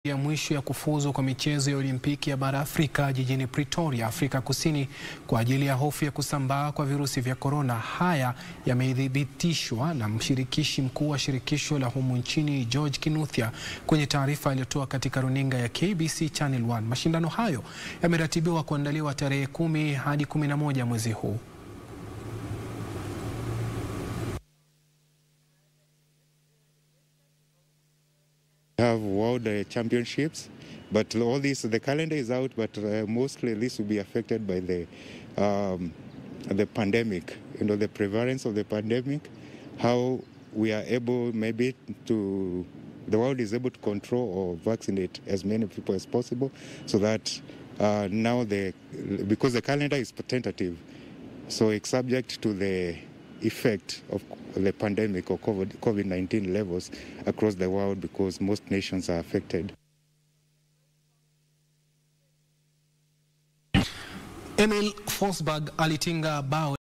ya mwisho ya kufuzu kwa michezo ya Olimpiki ya bara Afrika jijini Pretoria, Afrika Kusini kwa ajili ya hofu ya kusambaa kwa virusi vya korona. Haya yamethibitishwa na mshirikishi mkuu wa shirikisho la humu nchini George Kinuthia kwenye taarifa aliyotoa katika runinga ya KBC Channel 1. Mashindano hayo yameratibiwa kuandaliwa tarehe kumi hadi kumi na moja mwezi huu. have world uh, championships, but all this the calendar is out, but uh, mostly this will be affected by the um, the pandemic. You know, the prevalence of the pandemic, how we are able maybe to the world is able to control or vaccinate as many people as possible, so that uh, now the because the calendar is tentative, so it's subject to the effect of the pandemic or COVID 19 levels across the world because most nations are affected. Emil Forsberg alitinga bao